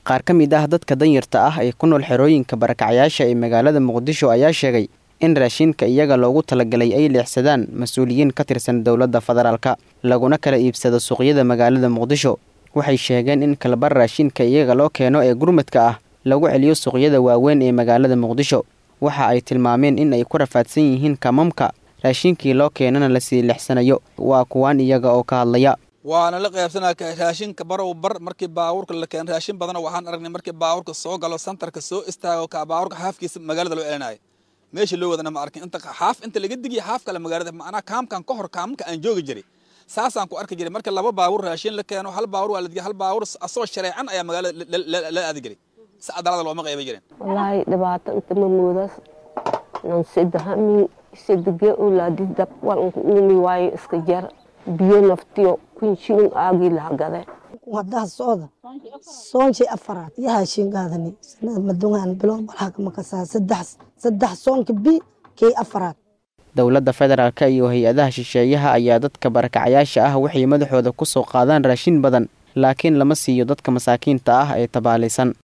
qaar ka mid ah dadka danyarta ah ee ku nool xerooyinka barakacyaasha ee magaalada muqdisho ayaa sheegay in raashinka iyaga loogu talagalay ay leexsadaan mas-uuliyiin ka tirsan dowladda federaalka laguna kala iibsado suuqyada magaalada muqdisho waxay sheegeen in kalabar raashinka iyaga loo keeno ee gurmadka ah lagu celiyo suuqyada waaweyn ee magaalada muqdisho waxa ay tilmaameen in ay ku rafaadsan yihiin kamamka raashinkii loo keenana lasii leexsanayo waa kuwaan iyaga oo ka hadlaya waana la qaybsanaa raashinka barow bar markii baabuurka la keeno raashin badan waxaan aragnay markii baabuurka soo galo santarka soo istaago ka baabuurka xaafkiisa magaalada loo celinayo meesha loo wadana ma arkin inta xaaf inta laga digiya xaaf kale magaalada macnaa kaamkan ka hor kaamka aan joogi jiray saasaan ku arki jiray marka laba baabuur raashin la keeno hal baabuur waa la digiya hal baabuur asoo shareecan ayaa magaalada la aadi jiray si cadaalada looma qayba jirin wallaahi dhibaato inta ma moodaas nan sadahami sadege ulaadi dab walanku uumi waayo iska jar biyo naftiyo kun shilin aagii lahagade wadaha socda soonshii afaraad iyo haashin qaadani madungaan bilo balhaka makasaa saddex saddex soonka bi kii afaraad dowladda federaalka iyo hay-adaha shisheeyaha ayaa dadka barakacyaasha ah waxay madaxooda ku soo qaadaan raashin badan laakiin lama siiyo dadka masaakiinta ah ee tabaalaysan